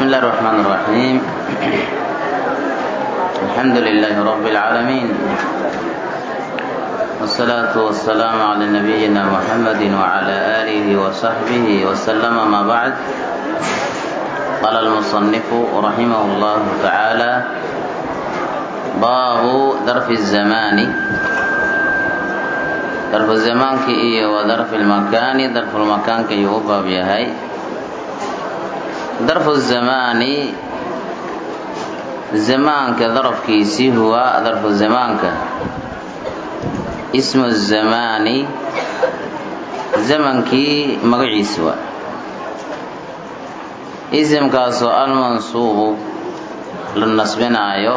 بسم الله الرحمن الرحيم الحمد لله رب العالمين والصلاة والسلام على نبينا محمد وعلى آله وصحبه وسلم ما بعد قال المصنف رحمه الله تعالى باب ظرف الزمان ظرف الزمان كي وظرف المكان ظرف المكان كي يوباب يهي ظرف الزمان زمانك ظرف كيسي هو ظرف زمانك اسم الزمان زمنكي مقعيس هو اسم كاسو المنصوب للنصبنايو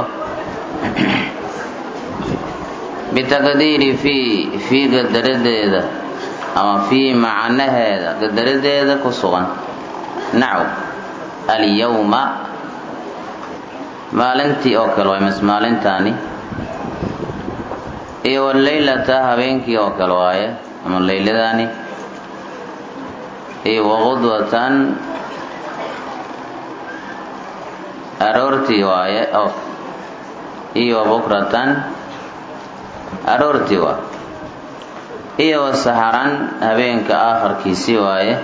bitaqdiiri fii fii qadaradeeda ama fii macnaheeda qadaradeeda ku sugan nacow alyawma maalintii oo kale waay mas maalintaani iyo waleylata habeenkii oo kale waaye ama leyladaani iyo waqudwatan aroortii waaye iyo bukratan aroortii waa iyo wasaharan habeenka aafarkiisii waaye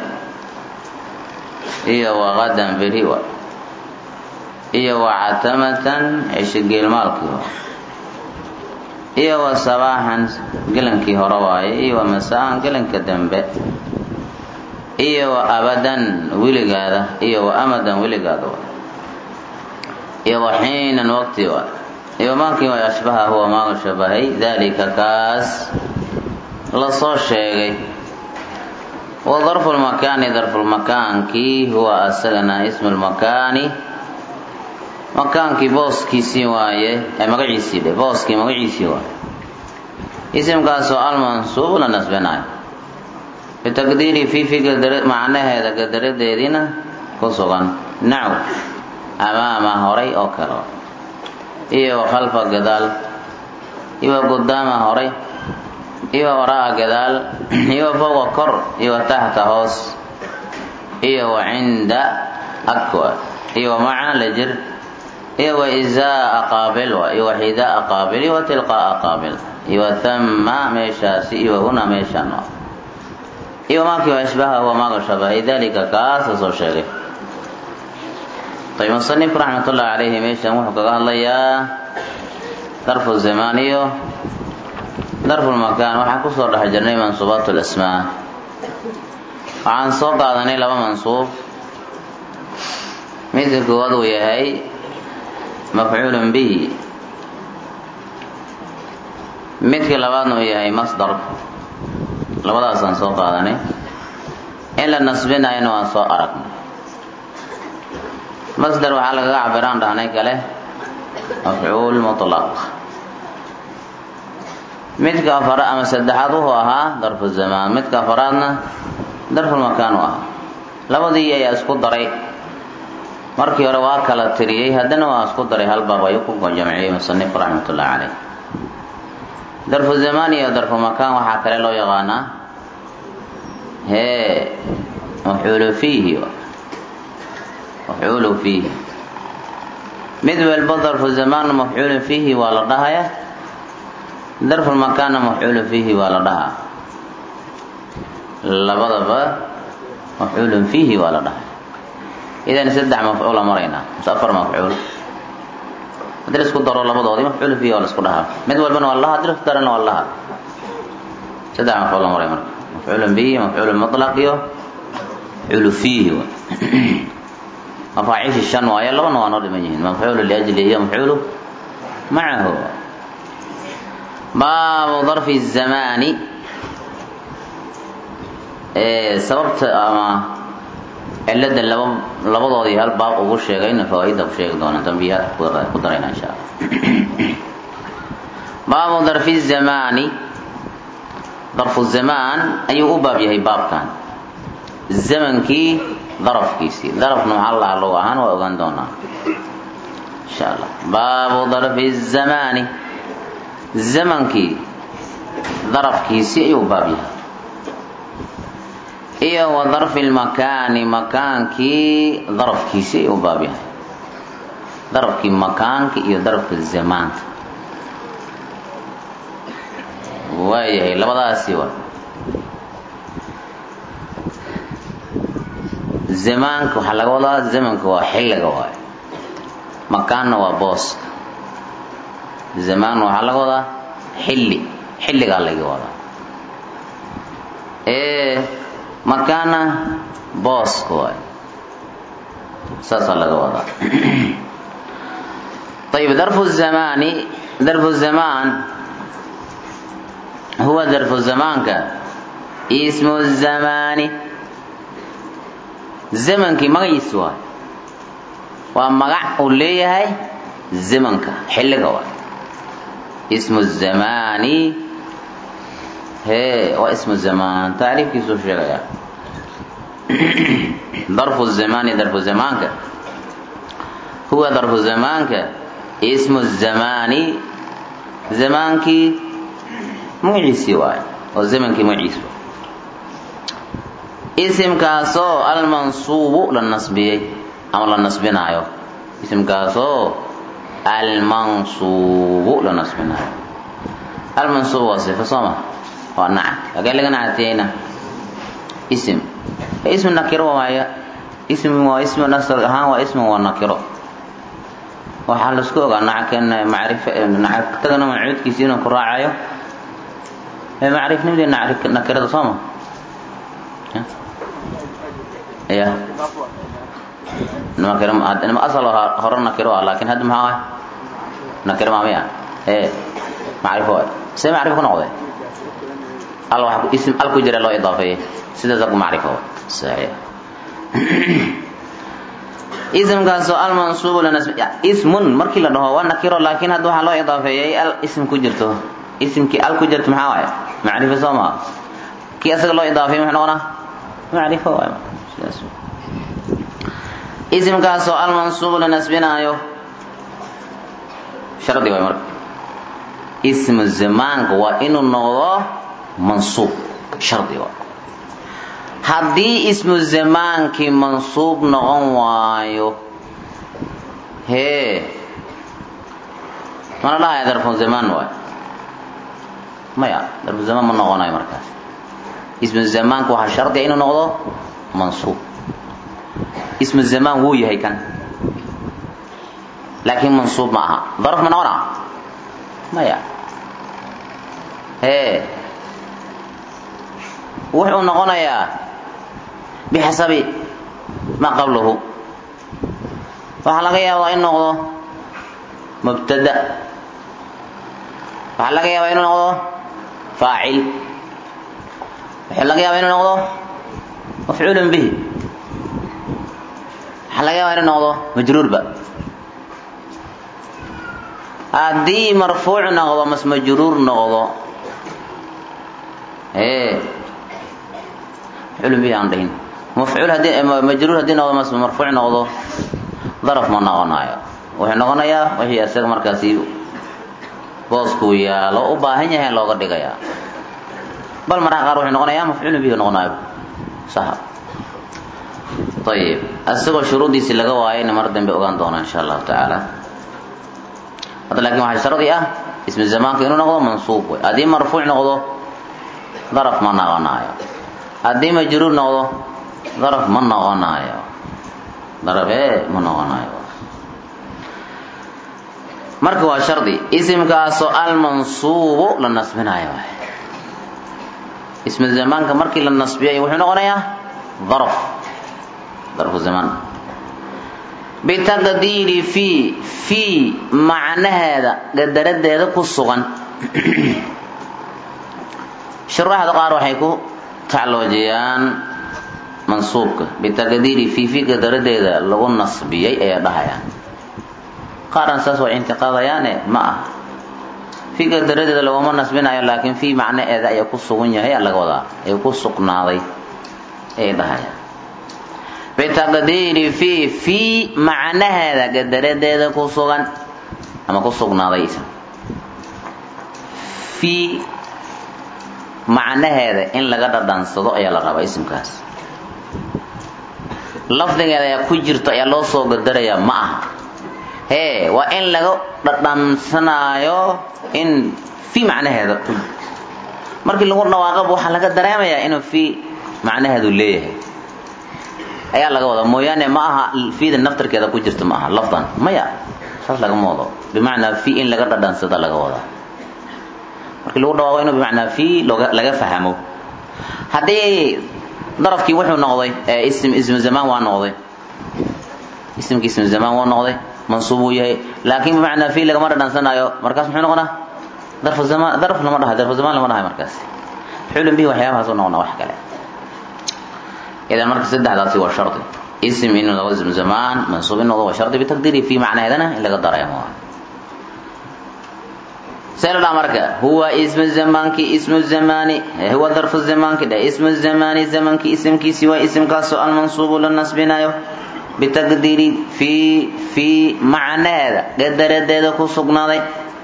iyo waqadan beri waa iyo wacatamatan cisho geelmaalkii waa iyo wa sabaaxan gelankii hore waaye iyo wa masaan gelanka dambe iyo wa abadan weligaada iyo wa amadan weligaada waa iyo wa xiinan waqti waa iyo maankii way ashbaha huwa maaga shabahay daalika kaas lasoo sheegay wa darfu lmakaani darfulmakaankii huwa asagana ismu lmakaani makaankii booskiisii waaye magaciisii dhe booskii magaciisii waaye isimkaasoo almansuub la nasbinayo bitaqdiiri fiifi macnaheeda gadaradeediina ku sugan naw amaama horay oo kale iyo khalfa gadaal iyo gudaama horay iyo waraa gadaal iyo fowqa kor iyo taxta hoos iyo wa cinda akwa iyo macna la jir iyo wa izaa qaabil iyo wa xidaa qaabil iyo wa tilqaa qaabil iyo wa thamma meeshaasi iyo wa huna meeshaan iyo maakii wa ashbaha huwa maaga shabahay dalika kaasa soo sheegay ayb musanifku raxmatullahi calayhi meeshan wuxuu kaga hadlayaa darfu zamaan iyo darfulmakaan waxaan kusoo dhex jirnay mansuubaat lasmaa waxaan soo qaadanay laba mansuub midka koowaad uu yahay mafcuulun bihi midka labaadna uu yahay masdar labadaasaan soo qaadanay in la nasbinayana waan soo aragnay masdar waxaa lagaga cabiraan dhahnay kale mafcuul mutlaq midka afara ama saddexaad wuxuu ahaa darfu zamaan midka afaraadna darfulmakaan u ahaa labadii ayaa isku daray markii hore waa kala tiriyey haddana waa isku daray hal baab ayuu ku jamciyey musanifku raxmatullahi caleyh darfu zamaan iyo darfumakaan waxaa kale loo yaqaanaa hee mafcuulu fiihi mafcuulu fiihi mid walba darfu zamaanna mafcuulu fiihi waa la dhahaya darfulmakaanna mafcuulu fiihi waa la dhahaa labadaba mafcuulun fiihi waa la dhahaya idan saddex mafcuula maraynaa mise afar mafcuul haddii la isku daro labadoodii mafcuulu fiihi waa la isku dhahaa mid walbana waa lahaa haddii la isku darana waa lahaa saddex mafcuul la maray marka mafcuulun bihi mafcuulun mutlaq iyo mafcuulu fiihi mafaaciishi shan waayo labana waa noo dhiman yihiin mafcuulu liajli iyo mafcuulu macahu baabu darfi zamaani sababta ama cilada laba labadoodii hal baab ugu sheegayna fawaaida ku sheegi doona dambiyaad ku darayna insha alla baabu darfi zamaani darfu zamaan ayuu u baab yahay baabkan zamankii darafkiisii darafna maxaa lahaa log ahaan waa ogaan doonaa insha allah baabu darfi zamaani zamankii darafkiisii ayuu baab yahay iyo wa darfi lmakaani makaankii darafkiisii u baab yahay darafkii makaanka iyo darafka zamaanka waayahay labadaasi wa zamaanka waxaa laga wadaa zamanka waa xilliga waay makaanna waa booska zamaan waxaa laga wadaa xilli xilligaa laga wadaa ee makaana booska waay saasaa laga wadaa ayib darfu zamaani darfu zamaan huwa darfu zamaanka ismu zamaani zamankii magaciisi waay waa magac uu leeyahay zamanka xilliga waay ismu zamaani hee waa ismu zamaan tacriifkiisuu sheegaya darfu zamaani darfu zamaanka huwa darfu zamaanka ismu zamaani zamaankii magaciisii waay oo zamankii magaciisi waay isimkaasoo almansuubu la nasbiyey ama la nasbinaayo isimkaasoo almansuubu la nasbinaayo almansuub waa sifo sooma waa nacam agee laga nacatiyeyna isim ismi nakiro waaya ismi waa ismi nasr ahaan waa ismi waa nakiro waxaa laisku ogaa nackan macrif nacagtagana mancuudkiisi inuu ku raacayo macrifnimadii nakirada sooma ya nima asal hore nakiro ah laakin hadda maxaa ah nakiro maami ah ee macrifo waay see macrifo ku noqday al wax ism al ku jira loo idaafeeyey sidaasa ku macrifo waay saxiix ismkaasoo almansuubu lanasb ismun markii la dhaho waa nakiro laakin hadda waxaa loo idaafeeyey al ism ku jirto ismkii al ku jirto maxaa waay macrifo soo maa kii asaga loo idaafeeyey muxuu noqonaa macrifo waay sidaas isimkaasoo almansuubu la nasbinaayo shardi waay marka ismu zamaanka waa inuu noqdo mansuub shardi waay haddii ismu zamaankii mansuub noqon waayo hee mana dhahaya darfu zamaan waay maya darfu zamaan ma noqonayo markaas ismu zamaanka waxaa shardiga inuu noqdo mansuub ismu zamaan wuu yahay kan laakiin mansuub ma aha darf ma noqona maya hee wuxuu noqonayaa bixasabi maa qablahu waxaa laga yaabaa in noqdo mubtada waxaa laga yaabaa inuu noqdo faacil waxaa laga yaabaa inuu noqdo mafcuulun bihi waxaa laga yaabaa inuu noqdo majruurba haddii marfuuc noqdo mas majruur noqdo ee mafcuulun bihi aan dhihin mafcuul haddii majruur haddii noqdo mas marfuuc noqdo daraf ma noqonayo wuxuu noqonayaa wixii isaga markaasi booskuu yaalo u baahan yahay looga dhigayaa bal mararka qaar wuxuu noqonayaa mafcuulun bihi noqonayo sax ayib isagoo shuruuddiisii laga waayayna mar dambe ogaan doona insha allahu tacaala hadda laakiin waxaa shardi ah ismu zamaanka inuu noqdo mansuub wey haddii marfuuc noqdo daraf ma noqonaayo haddii majruur noqdo daraf ma noqonaayo daraf ee ma noqonaayo marka waa shardi isimkaasoo almansuubu la nasbinayo ismu zamaanka markii la nasbiyay wuxuu noqonayaa daraf darfu zamaan bitaqdiiri fii fii macnaheeda qadaradeeda ku sugan shuraaxda qaar waxay ku tacloojiyaan mansuubka bitaqdiiri fii fii qadaradeeda lagu nasbiyey ayay dhahayaan qaarna saas way intiqaadayaane ma aha fii qadaradeeda laguma nasbinayo laakiin fii macnaheeda ayaa ku sugan yahay laga wadaa ay ku sugnaaday ayay dhahayaan bitaqdiiri fii fii macnaheeda qadaradeeda ku sugan ama ku sugnaaday ism fii macnaheeda in laga dhadhansado ayaa la rabaa ismkaas lafdigeeda ayaa ku jirto ayaa loo soo gadarayaa ma aha hee waa in laga dhadhansanaayo in fi macnaheeda markii lagu dhawaaqaba waxaa laga dareemayaa inuu fi macnaheedu leeyahay ayaa laga wadaa mooyaane ma aha fiida naftarkeeda ku jirta ma aha lafdan maya saas lagama wado bimacnaa fi in laga dhadhansada laga wadaa markii lagu dhawaaqo inuu bimacnaa fi laga fahmo haddii darafkii wuxuu noqday ism ismu zamaan waa noqday ismkii ismu zamaan waa noqday mansuub uu yahay laakiin bimacnaa fi lagama dhadhansanaayo markaas muxuu noqonaa darfu zamaan darf lama dhahay darfu zamaan lama dhahay markaas xulun bihi waxyaabahaas u noqonaa wax kale idan marka saddexdaasi waa shardi ism inuu noqdo ismu zamaan mansuub in noqdo waa shardi bitaqdiiri fi macnaheedana in laga dareemo سيلا مركا هو اسم الزمان كي اسم الزمان هو ظرف الزمان كده اسم الزمان زمان كي اسم كي سوى اسم كاسو المنصوب للنصب نايو بتقدير في في معنى هذا قدر هذا كسقنا ذي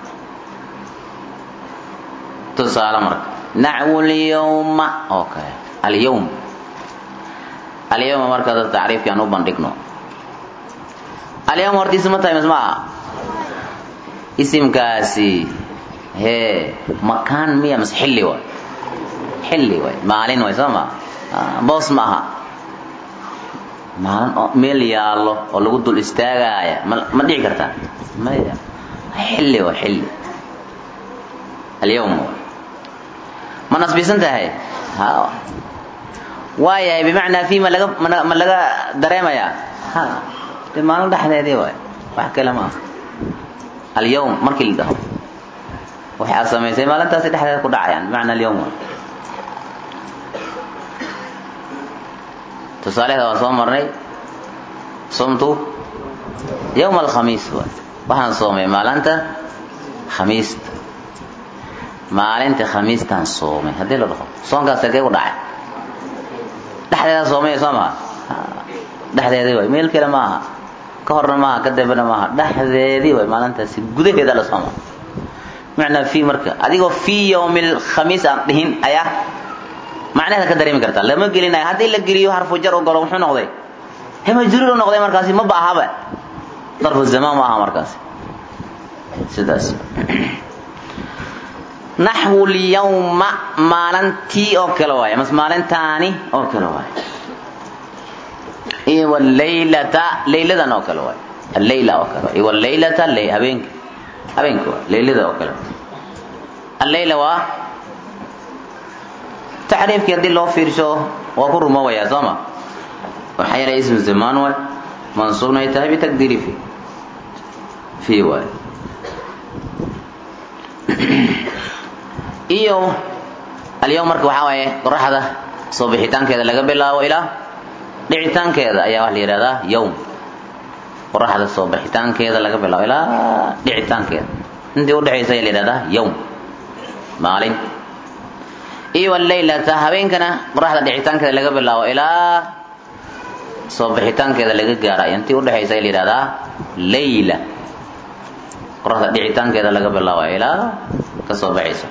تصال مركا نحو اليوم اوكي اليوم اليوم مركا هذا التعريف كانوا بندقنو اليوم ورتي اسم تايم اسمها اسم كاسي hee makaan miya mase xilli waay xilli waay maalin waay soo ma boos ma aha maalin oo meel yaallo oo lagu dul istaagaaya ma ma dhici kartaa maya xilli waay xilli alyawm waay ma nasbisan tahay ha waayahay bimacnaa fi ma laga ma laga dareemayaa ha de maalin dhexdeedii waay wax kale ma aha alyawm markii la dhaho waxay aad samaysay maalintaasi dhexdeeda ku dhacayaan bimacna alyawm tusaaleheeda waan soo marnay sumtu yawma alkhamiis waay waxaan soomay maalinta khamiista maalinta khamiistaan soomay haddii la dhaho soonkaas halkee ku dhacay dhexdeeda soomay soo maha dhexdeedii waay meel kale ma aha ka horna maaha ka dambena maaha dhexdeedii waay maalintaasi gudaheeda la sooma macnaa fi marka adigoo fi yawmi lkhamiis aan dhihin ayaa macnaheeda ka dareemi kartaa lama gelinayo haddii la geliyo harfu jar u galo muxuu noqday he majruur u noqday markaasi ma ba ahaba darfu zamaan ma aha markaasi sidaas naxwu lyawma maalintii oo kale waaye mas maalintaani oo kale waaye iyo walaylata layladan oo kale waaye allayla oo kale iyo walaylata habeenka habeenka waa laylada oo kale allayla waa tacriifkii haddii loo fiirsho waa ku rumoobayaa soo ma waxaa yeelay ismu zamaan waay mansuubna ay tahay bitaqdiiri fi fi waay iyo alyawm marka waxaa waaye qoraxda soo bixitaankeeda laga bilaabo ilaa dhicitaankeeda ayaa waxa la yidhahdaa yawm qoraxda soo bixitaankeeda laga bilaabo ilaa dhicitaankeeda intii udhexaysa ayaa la yidhahdaa yawm maalin iyo walaylata habeenkana qoraxda dhicitaankeeda laga bilaabo ilaa soo bixitaankeeda laga gaarayo intii udhexaysa ayaa la yidhahdaa layla qoraxda dhicitaankeeda laga bilaabayo ilaa ka soo baxayso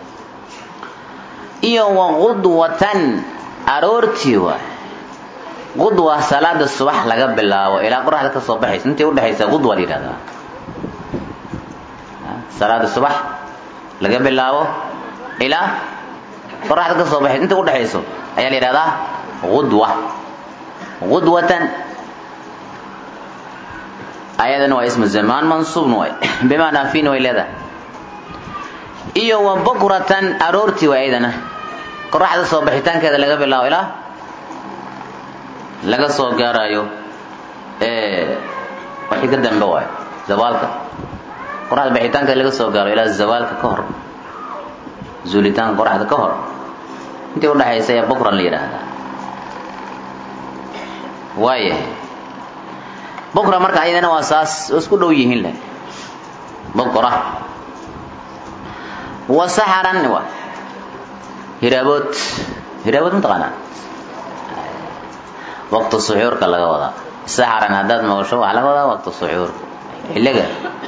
iyo waqudwatan aroortii waay qudwa salaada subax laga bilaabo ilaa qoraxda ka soo baxayso intii udhexaysa qudwa la yidhahdaa salaada subax laga bilaabo ilaa qoraxda ka soo baxayso intii udhexayso ayaa la yidhahdaa qudwa qudwatan ayadana waa ismu zamaan mansuubna waay bimacnaa fiina way leedahay iyo wa bukratan aroortii waay ayadana qoraxda soo baxitaankeeda laga bilaabo ilaa laga soo gaarayo wixii ka dambe waayo zawaalka qoraxda bixitaankeeda laga soo gaaro ilaa zawaalka ka hor zuulitaanka qoraxda ka hor intii udhexaysa ayaa bukran la yidhaahdaa waayahay bukra marka ayadana waa saas oo isku dhow yihiin leh bukra wa saxaran wa hiraabood hiraabood mataqaanaa waqti suxuurka laga wadaa saxaran haddaad maqasho waxaa laga wadaa waqti suxuurka xilliga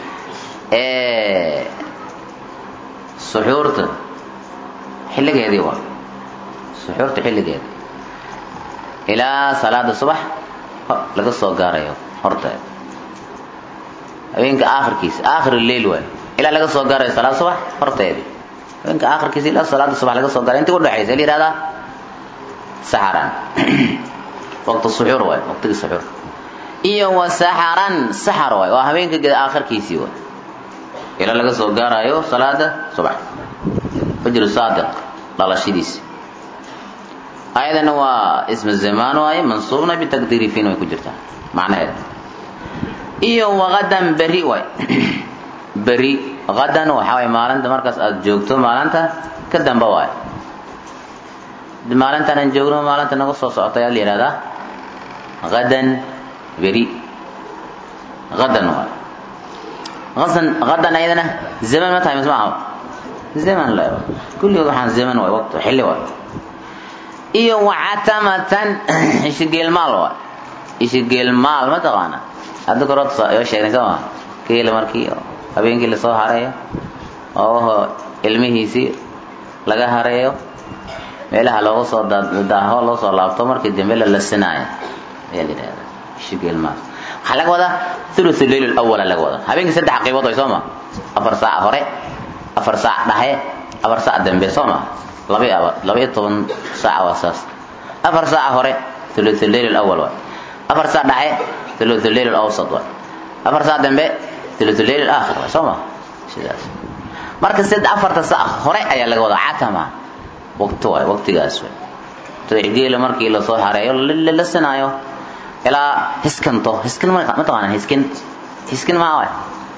suxuurta xilligeedii waa suxuurta xilligeeda ilaa salaada subax laga soo gaarayo horteeda habeenka aakhirkiisa aakhir leil waay ilaa laga soo gaarayo salaad subax horteedii habeenka aakhirkiisa ilaa salaada subax laga soo gaarayo intii udhexaysa la yihahdaa saxaran waqti suxuur waay waqtigii suxuur iyo wa saxaran saxar waay waa habeenka aakhirkiisii waay ilaa laga soo gaarayo salaada subax fajru saadiq dhalashadiisi ayadana waa ismu zamaan waaye mansuubna bitaqdiiri fiin way ku jirtaa macnaheeda iyo waqadan beri waay beri qadan waxaa waay maalinta markaas aada joogto maalinta ka damba waay maalintaan aan joogno maalinta naga soo socota ayaa la yihahdaa qadan beri qadan waay qadan qadan ayadana zaman ma tahay mise maaha zaman la kulligood waxaan zaman waay waqti xilli waay iyo wacatamatan ishigeelmaal waay ishigeelmaal ma taqaana hadda korood yoo sheegnay soo maa geela markii habeenkii lasoo hareeyo oo ilmihiisii laga hareeyo meelaha looga soo daaho loo soo laabto markii dambe la lasinaayo ayaa la yidhahdaa ishigeelmaal waxaa laga wadaa thuluth leyl lawala laga wadaa habeenkii saddex qaybood way soo ma afar saac hore afar saac dhaxe afar saac dambe soo ma laba laba-iyo toban saac waa saas afar saac hore thuluth leyl alawal waay afar saac dhaxe thuluth leyl alawsat waay afar saac dambe thuluth leyl alaakhir waay soo ma sidaas marka sid afarta saac hore ayaa laga wadaa catama waqti waay waqtigaas waay geela markii lasoo hareeyo lasinaayo ilaa hiskanto hiskin ma taqaana hiskin hiskin maa waay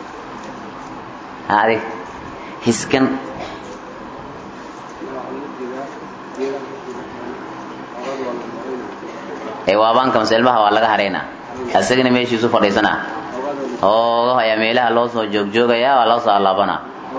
adig hiskin ee waabaanka mase ilmaha waa laga hareynaa isagana meeshiisu fadhiisanaa oogaho ayaa meelaha loo soo joogjoogaya waa loo soo allaabanaa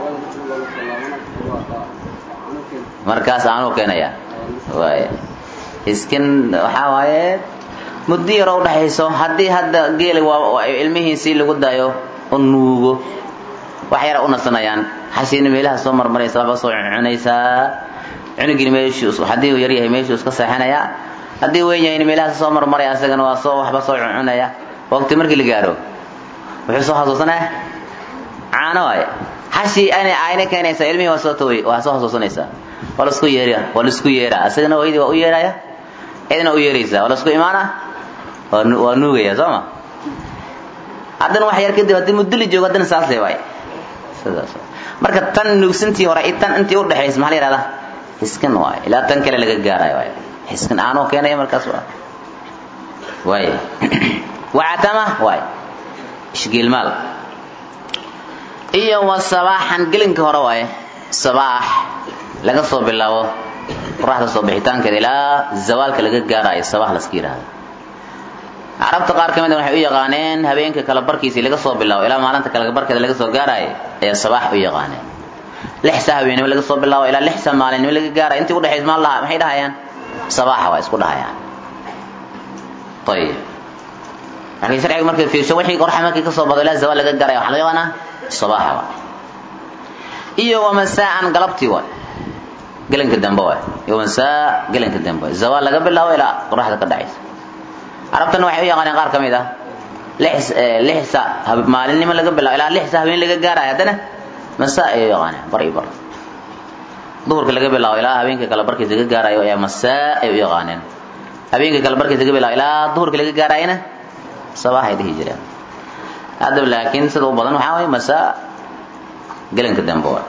markaas aanuu keenaya waay hiskin waxaa waaye muddo yaroo udhexayso haddii hadda geela waa ilmihiisii lagu dayo u nuugo wax yara u nasanayaan xashiina meelaha soo marmaraysa waxba soo cunaysaa cunugina meeshuu haddii uu yaryahay meeshuu iska seexanayaa haddii weyn yahayna meelahaas soo marmaraya asagana waa soo waxba soo cunaya waqti markii la gaaro wuxuu soo xasuusanaya caano waaye xashii ana ayna keenaysaa ilmihii waa soo taway waa soo xasuusanaysaa waa laisku yeera waa laisku yeeraa asagana hooyadii waa u yeeraya cidna u yeeraysaa waa laisku imaana waa nuugaya soo ma haddana wax yar kadib haddii muddo la joogo haddana saasle waay sidaas marka tan nuugsantii hore iyo tan intii u dhexaysa maxaa la yihahdaa hiskin waay ilaa tan kale laga gaarayo waay hiskin aanoo keenaya markaas waa waay wacatama waay ishgeelmaal iyo wa sabaaxan gelinka hore waaye sabaax laga soo bilaabo qoraxda soo bixitaankeeda ilaa zawaalka laga gaarayo sabaax laska yidhaahdo carabta qaar ka mid waxay u yaqaaneen habeenka kala barkiisii laga soo bilaabo ilaa maalinta kala barkeeda laga soo gaarayo ayaa sabaax u yaqaaneen lixsa habeenimo laga soo bilaabo ilaa lixsa maalinimo laga gaarayo intii udhexaysa maa laha maxay dhahayaan sabaaxa waa isku dhahayaan ayib laakiin sharciga markay fiirso wixii qoraxa markii kasoo bado ilaa zawaal laga gaarayo waxaa loo yaqaanaa sabaaxa waa iyo wamasaan galabtii waay gelinka dambe waay iyo masaa gelinka dambe waay zawaal laga bilaabo ilaa qoraxda ka dhacaysa carabtana waxay u yaqaaneen qaar ka mid ah lix lixsa maalinimo laga bilaabo ilaa lixsa habeen laga gaarayo haddana masaa ayay u yaqaaneen bar iyo bar duhurka laga bilaabo ilaa habeenka kale barkiisa laga gaarayo ayaa masaa ay u yaqaaneen habeenka kale barkiisa laga bilaabo ilaa duhurka laga gaarayana sabaaxay dhihi jireen haddaba laakiin sida u badan waxaa waye masaa gelinka dambe waay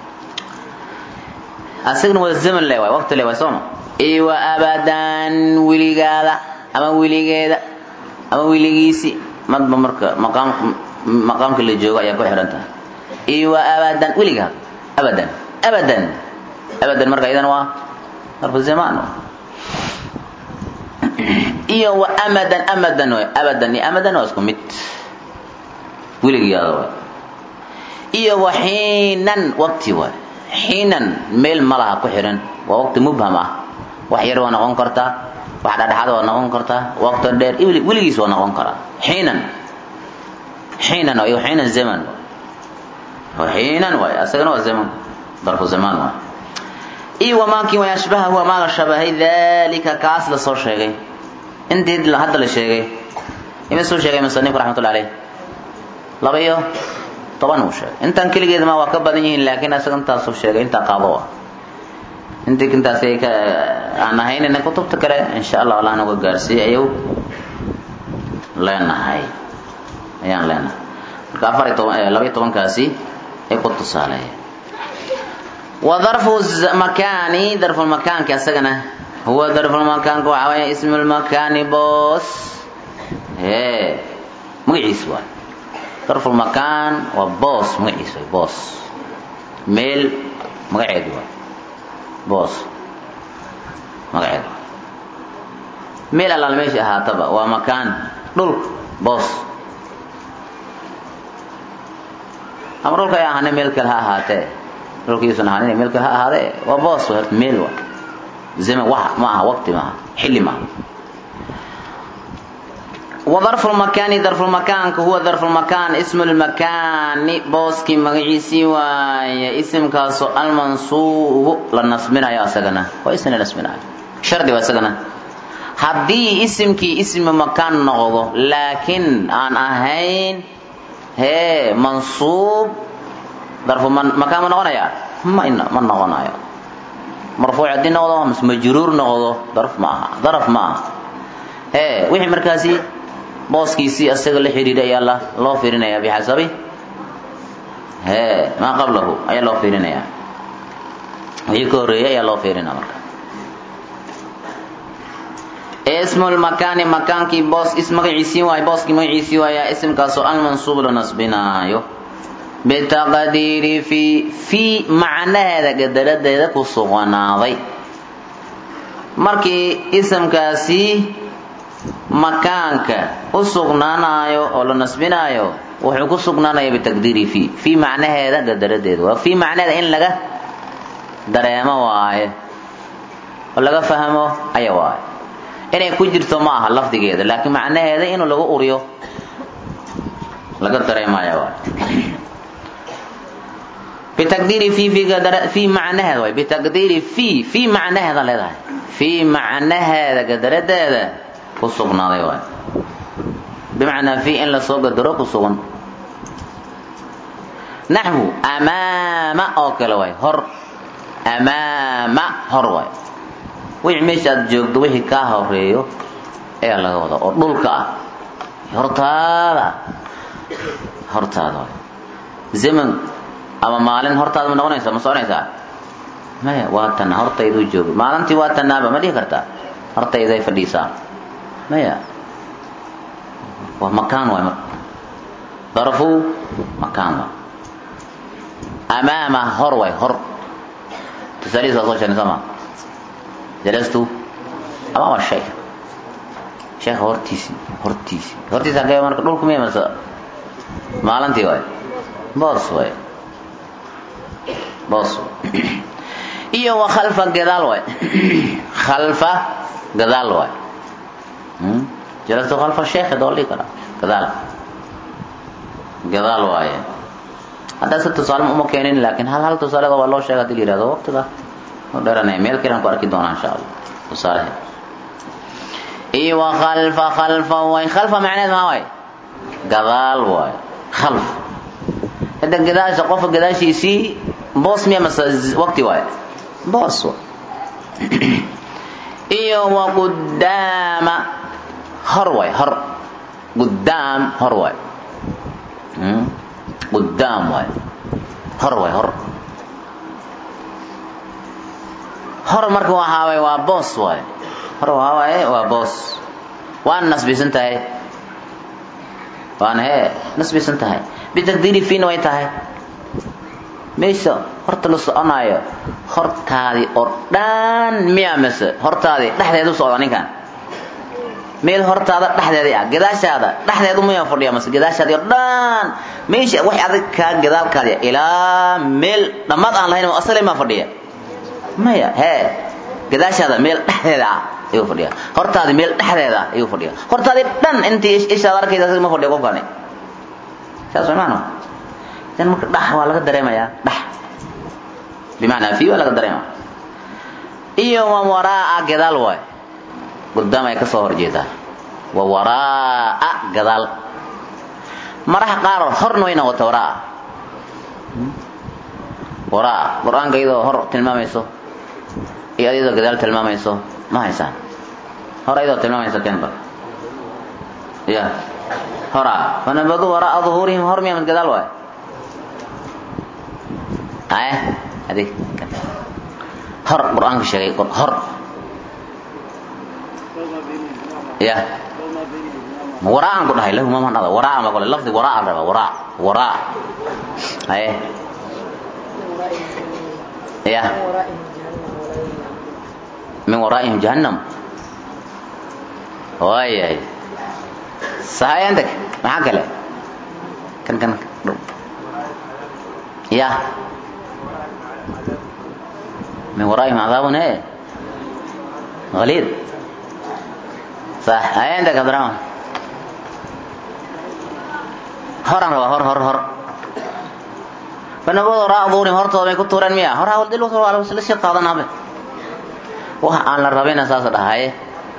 asagna waa zaman le waay waqti le waay sooma iyo wa abadan weligaada ama weligeeda ama weligiisi madba marka maqaam maqaamka la joogo ayaa ku xihan tahay iyo wa abadan weligaada abadan abadan abadan marka idan waa darfu zamaan iyo wa amadan amadan waay abadan iyo amadan waa isku mid weligiyaada waay iyo wa xiinan waqti waay xiinan meel malaha ku xihan waa waqti mubham ah wax yar waa noqon kartaa wax dhadhexaad waa noqon kartaa waqti dheer weligiis waa noqon karaa xiinan xiinan iyo xiinan zaman xiinan waay asagana waa zaman darfu zamaan waay iyo wamaakii way ashbaha huwa maaga shabahay dalika kaas la soo sheegay intii hadda la sheegay imisuu sheegay musanifku raxmatullahi alayh laba iyo toban uu sheegay intan keligeed ma waa ka badan yihiin laakiin isaga intaasuu sheegay intaa qaado ah intii intaas ka aan ahaynina kutubta kale insha allah allah nagu gaarsiiyey ayuu leenahay ayaan leenahay marka afar iyo toban laba iyo tobankaasi ay ku tusaaleeyeen wa darfu makaani darfulmakaanka isagana huwa darfulmakaanka waxaa weeye ismu lmakaani boos ee magaciis waay darfulmakaan waa boos magaciis waay boos meel magaceedu waay boos magaceedu meel allaal meesha ahaataba waa makaan dhul boos ama dhulka ay ahaane meel kale ha ahaatee dhulkiisun ahaan meel kale ha ahaadee waa boos horta meel waa zaman wax ma aha waqti maaha xilli maaha وظرف المكان ظرف المكان هو ظرف المكان اسم المكان بوسكي مغيسي واي اسم كاسو المنصوب للنصبنا يا سغنا واسم للنصبنا شرط واسغنا haddii isimkii ismi makaan noqdo laakiin aan ahayn hee mansuub darfu makaan ma noqonaya ma ma noqonayo marfuuc haddii noqdo mise majruur noqdo darf ma aha daraf ma aha hee wixii markaasi booskiisii asaga la xidhiidha ayaa la loo fiirinaya bixasabi hee maa qablahu ayaa loo fiirinaya wixii ka horreeyay ayaa loo fiirinaya marka ismu lmakaani makaankii boos is magaciisii waayo booskii magaciisii waayaa isimkaasoo almansuub la nasbinaayo bitaqdiiri fi fii macnaheeda gadaradeeda ku sugnaaday markii isimkaasi makaanka u sugnaanayo oo la nasbinaayo wuxuu ku sugnaanaya bitaqdiiri fi fii macnaheeda gadaradeeda waa fii macnaheeda in laga dareemo waaye oo laga fahmo aya waaye inay ku jirto ma aha lafdigeeda laakiin macnaheeda inuu lagu uriyo laga dareemaya waay bitaqdiiri fi fi macnaheeda waay bitaqdiiri fi fi macnaheeda leedahay fi macnaheeda gadaradeeda ku sugnaaday waay bimacnaa fi in lasoo gadaro ku sugan naxwu amaama oo kale waay hor amaama hor waay wixii meesha aad joogto wixii kaa horeeyo ayaa laga wada oo dhulka ah hortaada hortaada waay zaman ama maalin hortaada ma noqonaysa ma soconaysaa maya waa tana hortayduu jooga maalintii waa tanaaba ma dhihi kartaa hortayday fadhiisaa maya waa makaan waay marka darfu makaan waay amaama hor waay hor tusaalihiisa soo sheegnay soo maa jalastu amaama sheekh sheekha hortiisii hortiisii hortiisi hagee marka dhulku miya mase maalintii waay boos waay boos iyo wa khalfa gadaal waay khalfa gadaal waay jalastu khalfa sheekh doo dhihi karaa gadaal gadaal waaye hadda si tusaale uma keenin laakiin hal hal tusaaleda waa loo sheega hadii la yihahdo waqtiga dheranaya meel kalean ku arki doonaa insha allah tusaalehe iyo wa khalfa khalfa waay khalfa macneed maa waay gadaal waay khalf hadda gadaasha qofka gadaashiisii boos miya mase waqti waay boos waay iyo wa qudaama hor waay hor qudaam hor waay qudaam waay hor waay hor hor marka waxaa waay waa boos waay hor waxaa waaye waa boos waana nasbisan tahay waana hee nasbisan tahay bitaqdiiri fiina way tahay meesha horta la soconaayo hortaadii oo dhan miya mise hortaadii dhexdeeda u socda ninkan meel hortaada dhexdeedii ah gadaashaada dhexdeedu miya fadhiya mase gadaashaadii oo dhan meesha wax adag kaa gadaalkaadi ilaa meel dhammaad aan lahayn asale maa fadhiya maya hee gadaashaada meel dhexdeeda ah ayuu fadhiya hortaadii meel dhexdeeda ah ayuu fadhiya hortaadii dhan intii ishaad arkaysa ma fadhiya qofkani saas way maano idan marka dhax waa laga dareemayaa dhax bimacnaa fi waa laga dareemaya iyo wa waraa gadaal waay qudaam ay ka soo horjeedaa wa waraa'a gadaal maraha qaar horna way noqota waraa'a waraa'a qur-aanka iyadoo hor tilmaamayso iyo iyadoo gadaal tilmaamayso ma haysaan hor iyadoo tilmaamayso kenba ya horaa fanabadu waraa'a duhuurihim hor miya mid gadaal waay aye adig hor qur-aanka sheegay hor ya waraa'an ku dhahay lahu mama dhada waraa'a ma kole lafdi waraa'a raba waraa waraa aye ya min waraa'ihim jahannam waayahay sahayantek maxaa kale kan kan dhow ya min waraa'ihim cadaabun e غليظ صح هاي عندك عبد الرحمن هر أنا هر هر هر فنبض وراء ظهورهم هرتوا بين كتورا مياه هر هاول دلو ثروا على وسلس يقاضنا به وها أن الربين أساس هاي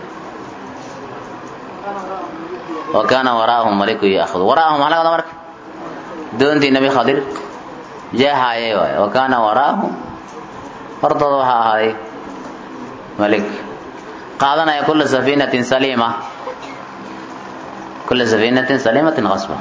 وكان وراءهم ملك يأخذ وراءهم على هذا مرك دون دي النبي خضر جاء هاي وكان وراءهم هرتوا هاي ملك qaadanaya kula safinatin saliima kula safinatin saliimatin qasba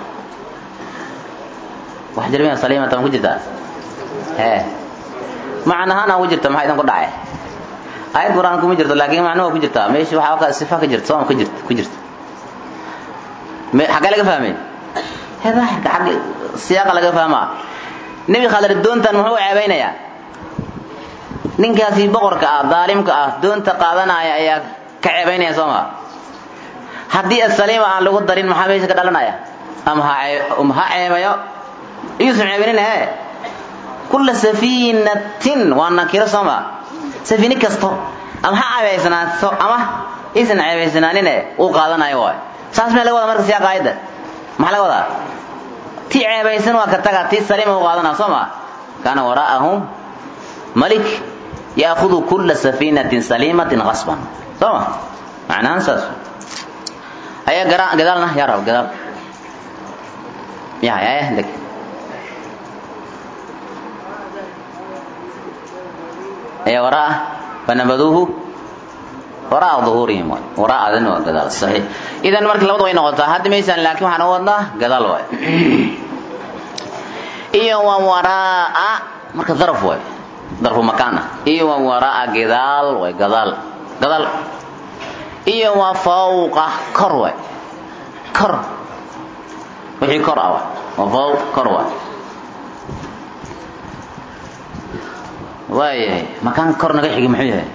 wax jirmiya saliimata ma ku jirtaa ee macnahaan ku jirta maxaa idan ku dhacay ayad quraan kuma jirto laakiin macno waa ku jirtaa meesha waxaa ka sifa ka jirta sooma ka jirta ku jirta me xagee laga fahmay he daahirka xagge siyaaqa laga fahmaa nebi khadir doontan muxuu ceebeynayaa ninkaasi boqorka ah daalimka ah doonta qaadanaya ayaa ka ceebaynaya soo maa haddii asaliima aan lagu darin maxaa meesha ka dhalanaya ama ha ha ceebayo iyuusan ceebinin he kulla safiinatin waa nakiro soo maa safiini kasto ama ha ceebaysanaato ama iisan ceebaysanaanin uu qaadanayo waay saas mee laga wadaa marka siyaaqa aayadda maxaa laga wadaa tii ceebaysan waa ka taga tii saliima u qaadanaa soo maa kaana waraa'ahum malik yaakudu kula safiinatin saliimatin qasban soo ma macnahaan saas ayaa gara gadaalna yaa rab gadaal ya ya deg ayaa waraa fanabaduuhu waraa duhuurihim waay waraa adin waa gadaal saxiix idan marka labada way noqotaa hadda maysaan laakiin waxaan u wadnaa gadaal waay iyo waa waraa marka daraf waay darfu makaan ah iyo waa waraa gadaal way gadaal gadaal iyo waa fawqa kor way kor wixii kor ah waa fawq kor waay waayahay makaan kor naga xigi muxuu yahay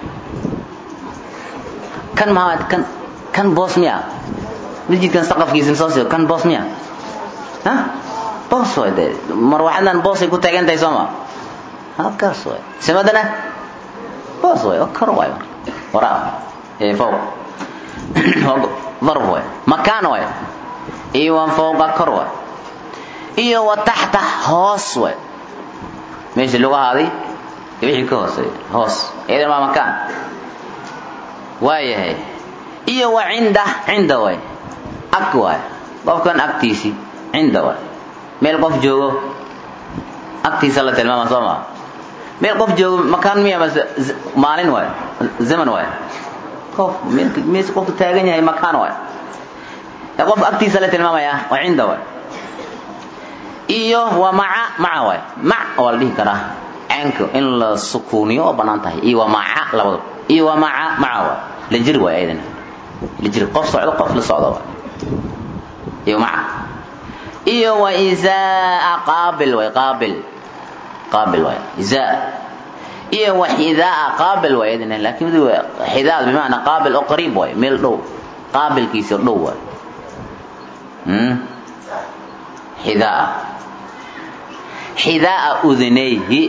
kan maha kan kan boos miya masjidkan saqafkiisa soo sii kan boos miya ha boos way dee marwaxadan boosay ku taagan tahay soo ma halkaas way simadana boos way oo kor way waraa ee fawq ضرب way makaan way iyo waan fawqa kor way iyo wa taxta hoos way meesha lagu haaday wixii ka hooseeya hoos iyadan waa makaan waayahay iyo wa cinda cinda way ag way qofkan agtiisii cinda way meel qof joogo agtiisa la tilmaama soo maa meel qof joogo makaan miya mase maalin waay zaman waay qof mees qofku taagan yahay makaan waay ee qof agtiisa la tilmaamaya waa cinda waay iyo waa maca maca waay mac waa la dhihi karaa caynka in la sukuuniyo oo bannaan tahay iyo waa maca labadaba iyo waa maca maca waay la jir waay ayadana la jir qof socdo qof la socdo waay iyo maca iyo waa izaa qaabil waay qaabil qaabil waay izaa iyo wa xidaa qaabil waay ayadana laakiin mid xidaa bimacnaa qaabil oo qariib waay meel dhow qaabilkiisa oo dhow waay xidaa xidaa udunayhi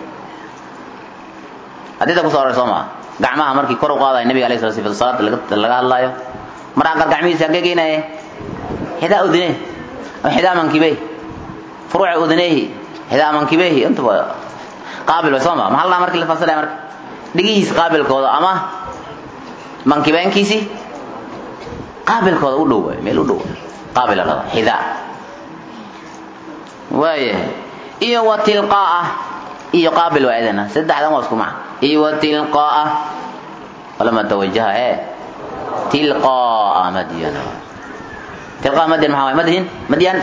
hadida ku soo aroray soo maa gacmaha markii kor u qaadaya nabiga alayhi salatu sifatu salaada laga laga hadlaayo markaa qaar gacmihiisa hagee geenaye xidaa udunayhi oo xidaa mankibey furuuca udunayhi xidaa mankibeyhi intaba qaabil way soo maa maxaa la markii la fasilaya marka dhigihiisa qaabilkooda ama mankibeenkiisii qaabilkooda u dhow waay meel u dhow qaabil la dhada xidaa waayahay iyo wa tilqaa'a iyo qaabil waa idana saddexdan waa isku maca iyo wa tilqaa'a walama tawajaha ee tilqaa'a madyan tilqaa'a madyan maxaa waay madhin madyan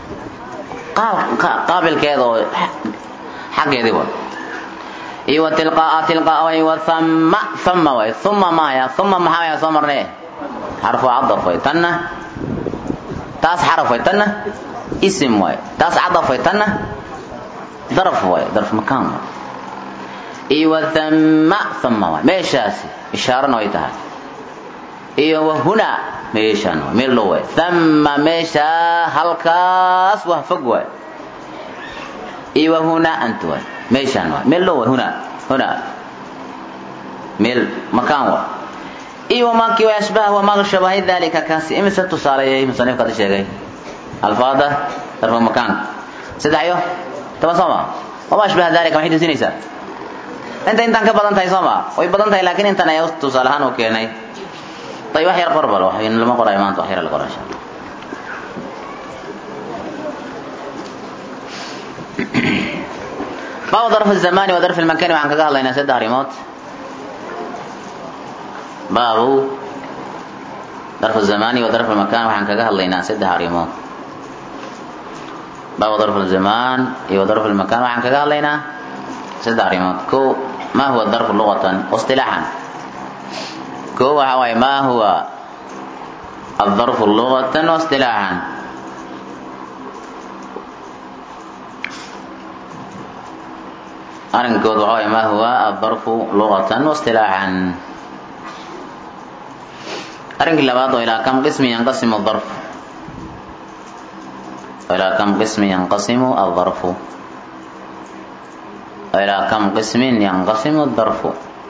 qaabilkeeda oo xaggeedii wa iyo wa tilqaa'a tilqaa'a way wa thamma thamma waay thumma maaya thumma maxaa waaya soo marnay xarfu cadaf way tanna taas xaraf way tanna isim waay taas cadaf way tanna daraf waay daraf makaan waay iyo wa thamma thamma waay meeshaasi ishaarana way tahay iyo wa huna meeshaan waay meel dhow waay thamma meeshaa halkaas waa fog waay iyo wa huna anta waay meeshaan waay meel dhow waay huna huna meel makaan waay iyo wamaakii way ashbaha wamaaga shabahay dalika kaasi imise tusaaleeyay musanifka hadda sheegay alfaada darfa makaanka saddex iyo toban soo maa wama ashbaha dalika maxay tusinaysaa inta intaan ka badan tahay soo maa way badan tahay laakiin intan ayaa tusaale ahaan u keenay tay wax yar qorbal wax lama qorayo maanta wax yar la qoraa insha allah baabu darf الزamani wa darf الmakani waxaan kaga hadlaynaa saddex arrimood baabu darf الزamani wa darf الmakan waxaan kaga hadlaynaa saddex arrimood baabu darf الzaman iyo darf الmakan waxaan kaga hadlaynaa saddex arrimood ko ma huwa darf lugatan واصطilaaxan ko waxa waaye ma huwa الظرف لغة واصطلاحا arrinkood waxa waye ma huwa الظرف لغة واصطلاحا arrinkii labaad oo ilaa kam qismi yanqasimu الظرف ilaa kam qismi yanqasimu الظرف ilaa kam qismin yanqasimu الظرف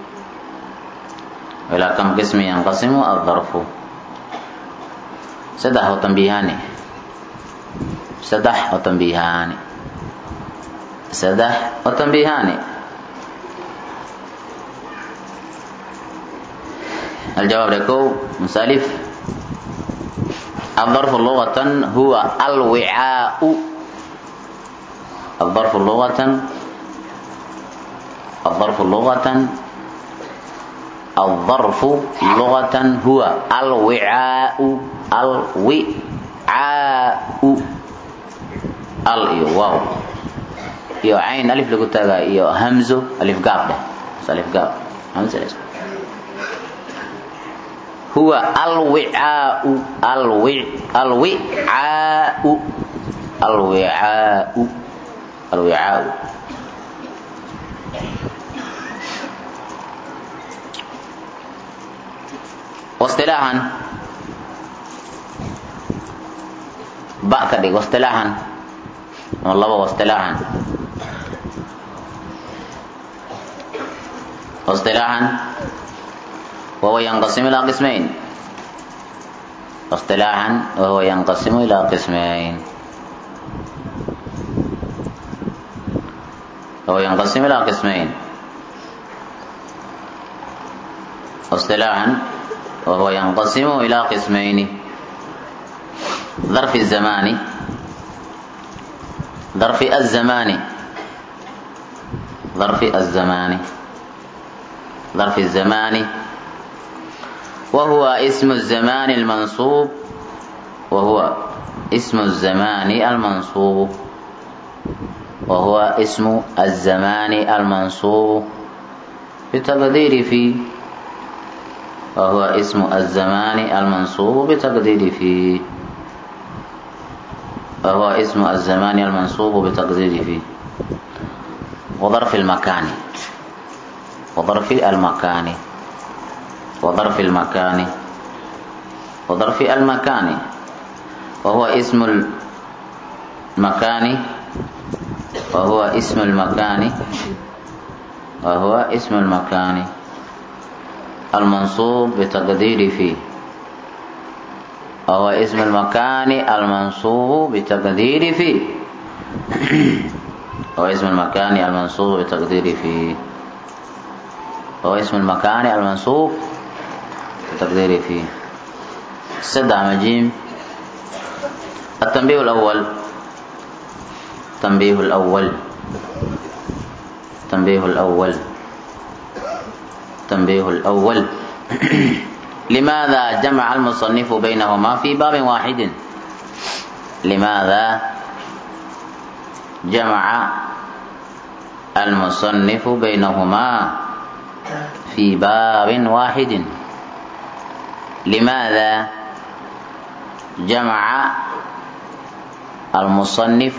ilaa kam qismi yanqasimu الظرف saddex oo tambiihaani saddex oo tambiihaani saddex oo tambiihaani الجواب لكو مسالف الظرف لغة هو الوعاء الظرف لغة الظرف لغة الظرف لغة هو الوعاء الوعاء ال iyo waaw iyo cayn alif lagu taagaa iyo hamzo alif gaab dheh alif gaab hamzo هو الوعاء الوع الوعاء الوعاء الوعاء واصطلاحا باء كدي واصطلاحا والله واصطلاحا واصطلاحا وهو ينقسم إلى قسمين اصطلاحا وهو ينقسم إلى قسمين وهو ينقسم إلى قسمين اصطلاحا وهو ينقسم إلى قسمين ظرف الزمان ظرف الزمان ظرف الزمان ظرف الزمان وهو اسم الزمان المنصوب وهو اسم الزمان المنصوب وهو اسم الزمان المنصوب بتقدير في وهو اسم الزمان المنصوب بتقدير في وهو اسم الزمان المنصوب بتقدير في وظرف المكان وظرف المكان وظرف المكان وظرف المكان وهو اسم المكان وهو اسم المكان وهو اسم المكان المنصوب بتقدير فيه وهو اسم المكان المنصوب بتقدير فيه وهو اسم المكان المنصوب بتقدير فيه وهو اسم المكان المنصوب بتقدير فيه saddex majiim التنبيه الأول التنبيه الأول التنبيه الأول التنبيه الأول لماذا جمع المصنف بينهما في باب واحد لماذا جمع المصنف بينهما في باب واحد لماذا جمع المصنف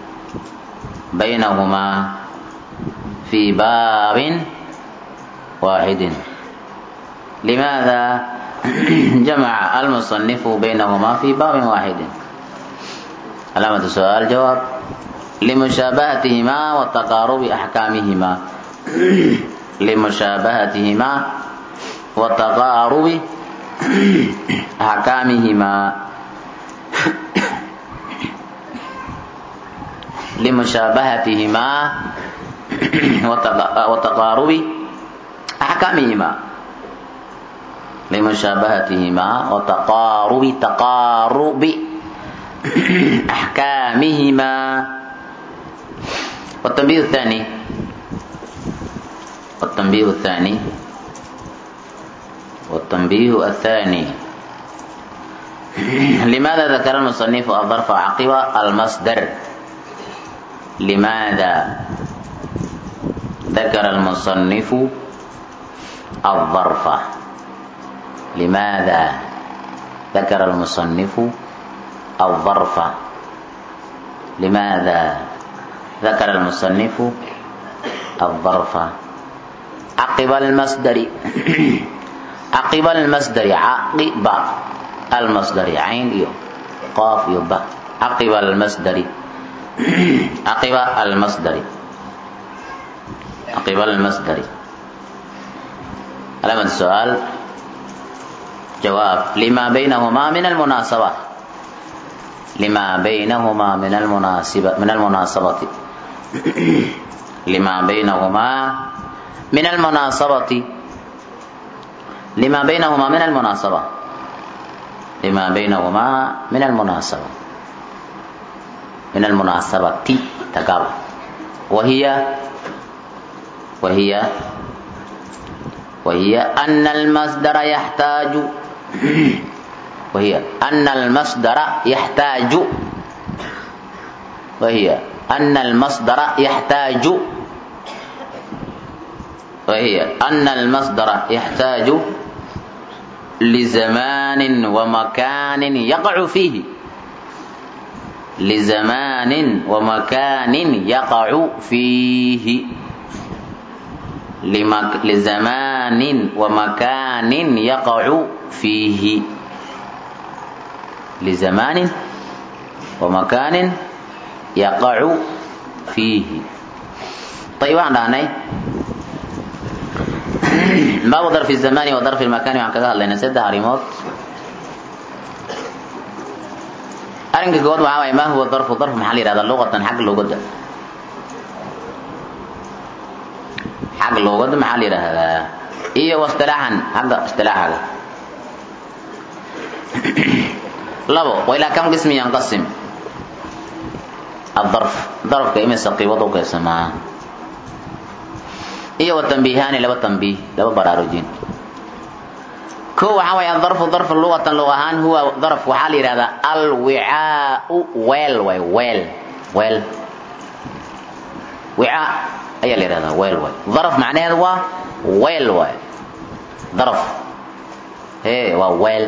بينهما في باب واحد لماذا جمع المصنف بينهما في باب واحد علامة السؤال جواب لمشابهتهما وتقارب أحكامهما لمشابهتهما وتقارب أحكامهما لمشابهتهما وتقارب أحكامهما لمشابهتهما وتقارب تقارب أحكامهما والتنبيه الثاني والتنبيه الثاني والتنبيه الثاني لماذا ذكر المصنف الظرف عقب المصدر لماذا ذكر المصنف الظرف لماذا ذكر المصنف الظرف لماذا ذكر المصنف الظرف عقب المصدر عقب المصدر عقب المصدر عين يو قاف يو با عقب المصدر عقب المصدر عقب المصدر علامة السؤال جواب لما بينهما من المناسبة لما بينهما من المناسبة من المناسبة لما بينهما من المناسبة لما بينهما من المناسبة لما بينهما من المناسبة من المناسبة تقابل وهي وهي وهي أن المصدر يحتاج وهي أن المصدر يحتاج وهي أن المصدر يحتاج وهي أن المصدر يحتاج لزمان ومكان يقع فيه لزمان ومكان يقع فيه لمك... لزمان ومكان يقع فيه لزمان ومكان يقع فيه طيب عندنا باب ظرف الزمان وظرف المكان وعن كذا الله نسد هاريموت أرنك قول معاوي ما هو الظرف ظرف محلي هذا اللغة حق اللغة حق اللغة محلي هذا إيه واصطلاحا حق اصطلاحا لبو وإلى كم قسم ينقسم الظرف ظرف كإما سقيوضو كيسما iyo watanbiihaani laba tanbiih laba baraarujin ko waxaa weeyaan darfu darfu luqatan luq ahaan huwa darf waxaa la yidhahdaa alwicaau weel way weel weel wicaa ayaa la yidhahdaa weel way daraf macnaheedu waa weel waay daraf ee waa weel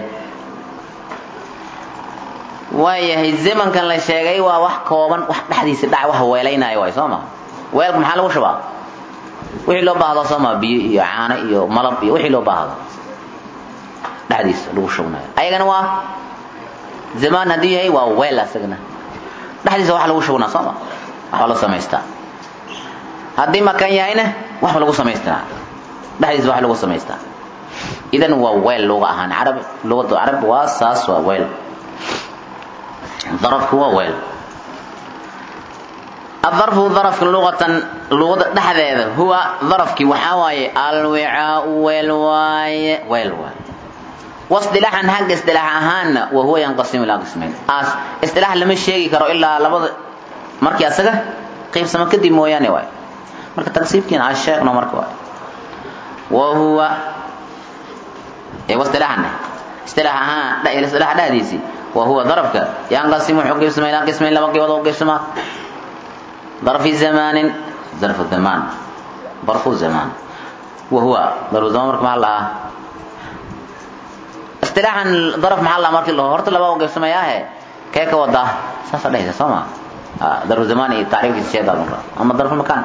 waayahay zamankan la sheegay waa wax kooban wax dhexdiisa dhac wax weelaynaayo waay soo ma weelka maxaa lagu shubaa wixii loo baahdo sooma biyo iyo caano iyo malab iyo wixii loo baahdo dhexdiisa lagu shubnayo ayagana waa zamaan haddii yahay waa weel asagana dhexdiisa wax lagu shubnaa sooma waxba la samaystaa haddii makan yahayna waxba lagu samaystaa dhexdiisa wax lagu samaystaa idan waa weel luga ahaan carab lugada carab waa saas waa weel darafku waa weel الظرف ظرف لغة لغة دحديده هو ظرفك waxaa waaye alwicaau weel waaye weel waaye wasdilaaxan hagga isdilaax ahaanna wa huwa yanqasimu ilaa qismayn as isdilaax lama sheegi karo ilaa labada markii asaga qaybsamo kadib mooyaane waay marka taqsiibkiina aan sheegno marka waay wa huwa ee wasdilaaxan isdilaax ahaan isdilaax dhexdiisii wa huwa darafka yanqasimu wuxuu qaybsamaa ilaa qismayn laba qaybood oo qaybsamaa darfi zamaanin darfu zamaan darfu zamaan wa huwa darfu zamaan marka maxaa lahaa istilaaxan daraf maxaa lahaa markii laho horta laba u qaybsamayaahe kee ka wadaa saasa dhehaysa soo ma darfu zamaan iyo tacriifkiisa sheegaa marka ama darfu makaan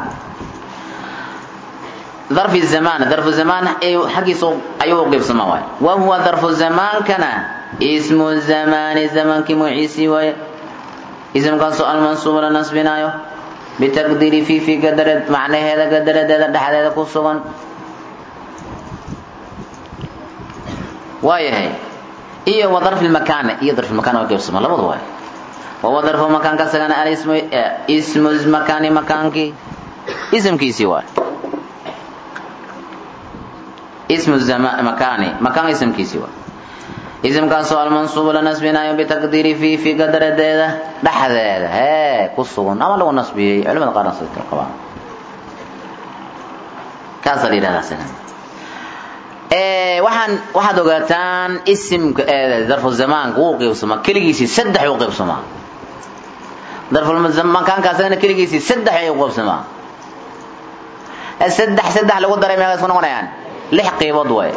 darfi zamaan darfu zamaan xaggiisa ayuu u qaybsamaa waay wa huwa darfu zamaankana ismu zamaani zamaankii magaciisii waaye ismkaasoo almansuubu la nasbinaayo bitaqdiiri fi fi gadara macnaheeda gadaradeeda dhexdeeda ku sugan waayahay iyo wa darfi lmakaana iyo darfi lmakaan waa qaybsama labadu waay wawa darfu makaanka isagana alismu ismu makaani makaankii ismkiisii waay ismu makaani makaan ismkiisii waay ismkaasoo almansuubu la nasbinaayo bitaqdiiri fi fi gadaradeeda dhexdeeda hee ku sugan ama lagu nasbiyey culimada qaarna sidoo qabaan kaasaa la yidhahdaa isagan waxaan waxaad ogaataan isimka darfu zamaanka wuu qaybsamaa keligiisii saddex uu qaybsamaa darfulmakaanka asagana keligiisii saddex ayuu qaybsamaa saddex saddex lagu daray meeqa isku noqonayaan lix qaybood waay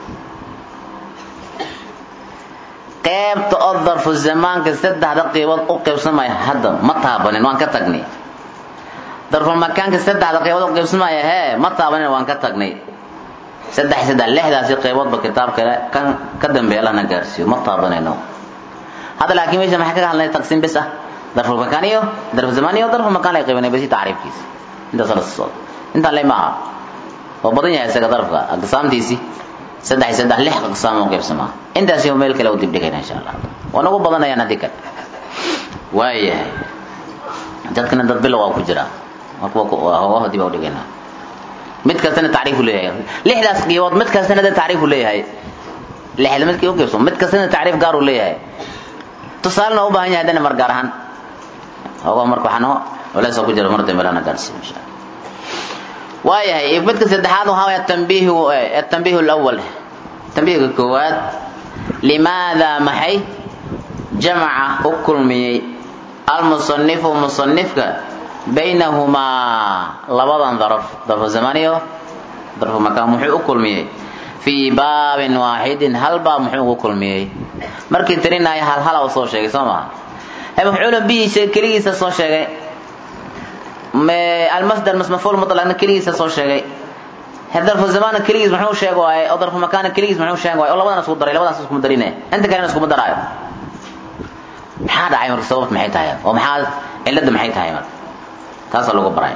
qaybta oo darfu zamaanka saddexda qaybood u qaybsamaya hadda ma taabanin waan ka tagnay darfulmakaanka saddexda qaybood u qaybsamaya hee ma taabanin waan ka tagnay saddex saddex lixdaasi qayboodba kitaab kale kan ka dambeeya lana gaarsiiyo ma taabanayno hadda laakiin meesha maxay kaga hadlay taqsiim bis ah darful makaan iyo darfu zamaan iyo darful makaan ay qaybanay basi tacriifkiisa intaas la soo intaan lay maaha oo badan yahay isaga darfka aqsaamtiisi saddex saddex lix aqsaam oo qaybsamaa intaasi oo meel kale u dib dhigayna insha Allah waa nagu badanayaan hadii kale waayahay dadkana dad bilow waa ku jira marka waa dib u dhigaynaa mid kastana tacriif uu leeyahay lixdaas qiibood mid kastana tacriif uu leeyahay lixda midkii u qaybsan mid kastana tacriif gaar uu leeyahay tusaalena u baahan yahay hadana mar gaar ahaan ogo marka waxaan walaas ku jira mar dambe lana gaarsiin insha Allah waayahay midka saddexaad waxa weeye tanbiihu tanbiihu alawwal tanbiihka koowaad limaada maxay jamaca u kulmiyey almusanifu musanifka baynahumaa labadan daraf darfu zamaan iyo darfu makaan muxuu u kulmiyey fii baabin waaxidin hal baab muxuu ugu kulmiyey markii tirinaya hal hala uu soo sheegay soo maha mafcuula bihiisa keligiisa soo sheegay almasdar masmafuul mutlaqna keligiisa soo sheegay darfu zamaana keligiis muxuu sheeg waaye oo darfu makaana keligiis muxuu sheeg waaye oo labadan isku daray labadaas iskuma darine inta kalena iskuma daraayo maxaa dhacay marka sababta maxay tahay oo maxaa cilada maxay tahay marka taasaa lagu baraya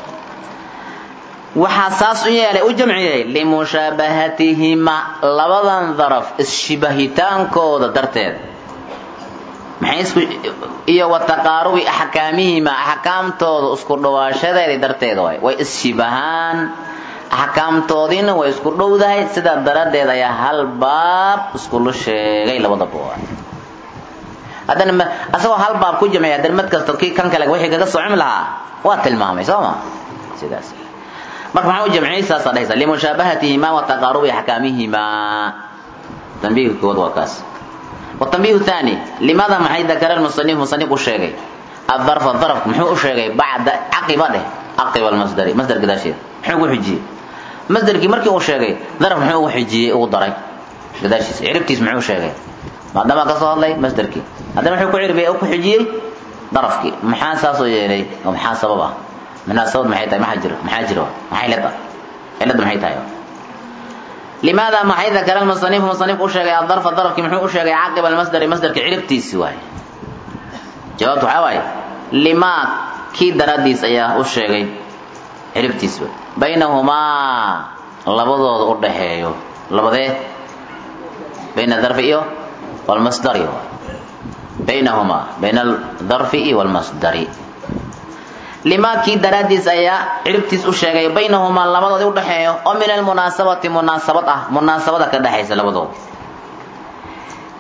waxaa saas u yeelay u jamciyey limushaabahatihima labadan daraf isshabahitaankooda darteed maxay isku iyo wa taqaarubi axkaamihima axkaamtooda isku dhawaashadeedii darteeda waay way isshibahaan axkaamtoodiina way isku dhowdahay sidaa daraaddeed ayaa hal baab iskula sheegay labadaba waay haddana asagoo hal baab ku jamciya haddana mid kasta kii kan kale wixii kaga socon lahaa waa tilmaamay soo ma sidaas marka maxaa u jamciyey saasaa dhahaysa limushaabahatihimaa wa taqaarubi axkaamihimaa tanbiihka koowaad waa kaas watanbiihu thani limaada maxay dakara lmusanif musanif u sheegay adarfa darafka muxuu u sheegay bacda caqiba dheh caqiba almasdari masdar gadaasheeda muxuu ugu xijiyey masdarkii markii uu sheegay daraf muxuu ugu xijiyey ugu daray gadaashiisa ciribtiis muxuu sheegay maadaama ka soo hadlay masdarkii haddana muxuu ku ciribiyey ku xijiyey darafkii maxaa saasoo yeelay oo maxaa sabab ah munaasabad maxay tahay maxaa jiro maxaa jiro maxay leda cilada maxay tahay limaada maxay dakara almusanif musanif u sheegay adarfa darafkii muxuu u sheegay caqiba almasdari masdarka ciribtiisi waaye jawaabtu waxaa waaye limaa kii daraaddiis ayaa u sheegay ciribtiis waay baynahumaa labadooda u dhaxeeyo labadee bayna darfi iyo walmasdari baynahumaa bayna aldarfi iyo walmasdari limaa kii daraaddiis ayaa ciribtiis u sheegay baynahumaa labadoodii udhaxeeyo oo min almunaasabati munaasabad ah munaasabada ka dhexaysa labadooda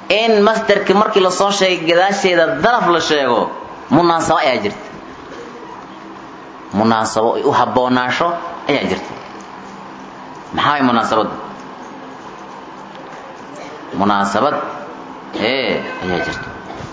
in masderka markii lasoo sheegay gadaasheeda daraf la sheego munaasabo ayaa jirta munaasabo u habboonaasho ayaa jirta maxaa way munaasabadda munaasabad ee ayaa jirta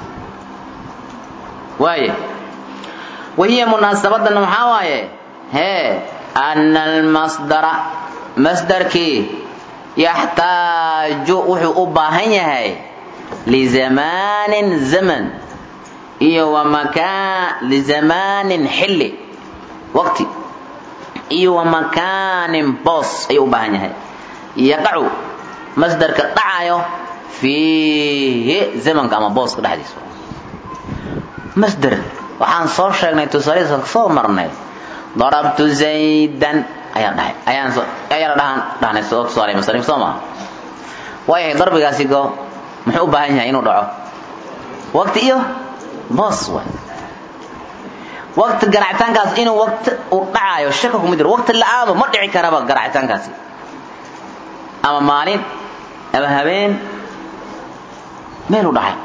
waaye wahiya munaasabadana maxaa waaye hee ana almasdara masdarkii yaxtaaju wuxuu u baahan yahay lizamaanin zaman iyo wa makaan lizamaanin xilli waqti iyo wa makaanin boos ayuu u baahan yahay yaqacu masdarka dhacayo fiihi zamanka ama booska dhexdiisa masder waxaan soo sheegnay tusaaladiisa soo marnay darabtu zaydan ayaan dhahay ayaan ayaan dhahan dhahnay soo tusaalay masalif soo ma waayahay darbigaasi go muxuu u baahan yahay inuu dhaco waqti iyo boos waay waqti garacitaankaas inuu waqti uu dhacayo shaka kuma jiro waqti la-aaba ma dhici karaba garacitaankaasi ama maalin ama habeen meel u dhacay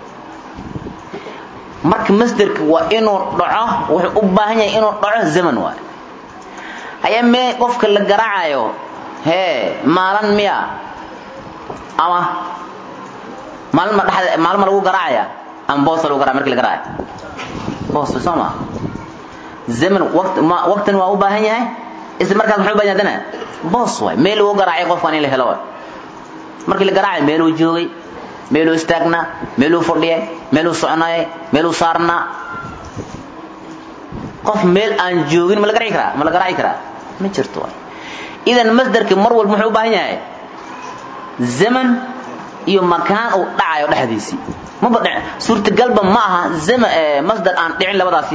marka masderka waa inuu dhaco wuxuu u baahan yahay inuu dhaco zaman waay haya mee qofka la garaacayo hee maalin miya ama maalin ma dhexda maalin ma lagu garaacaya ama boosa lagu garaya markii la garaayo boos soo ma zaman waqti ma waqtin waa u baahan yahay isla markaas muxuu u baahan yahay dana boos waay meel lagu garaacay qofkan in la helo waay markii la garaacayo meeluu joogay meeluu istaagnaa meeluu fadhiyay meeluu soconayay meeluu saarnaa qof meel aan joogin ma la garaaci karaa ma la garaaci karaa ma jirto waay idan masdarka mar walba muxuu u baahan yahay zaman iyo makaan uu dhacayo dhexdiisii maba dhic suurtagalba ma aha zama masdar aan dhicin labadaasi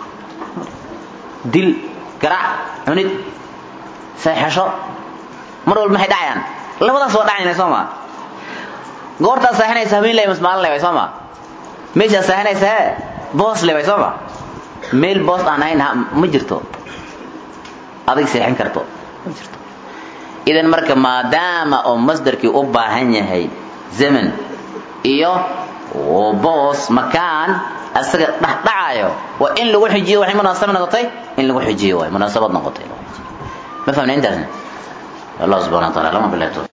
dil garaac cunid seexasho mar walba maxay dhacayaan labadaas waa dhacayna soo maa goortaa saaxinaysa habeen lay maalin lay way soo maa meeshaa saaxinaysa hee boos lay way soo maa meel boos aan ahayn ma jirto adig seexin karto ma jirto idan marka maadaama oo masdarkii u baahan yahay zaman iyo boos makaan asaga dhexdhacayo waa in lagu xijiyo waxay munaasaba noqotay in lagu xijiyo waay munaasabad noqotay ma fahmna intaasna allah subhana wa taala lama bilaabto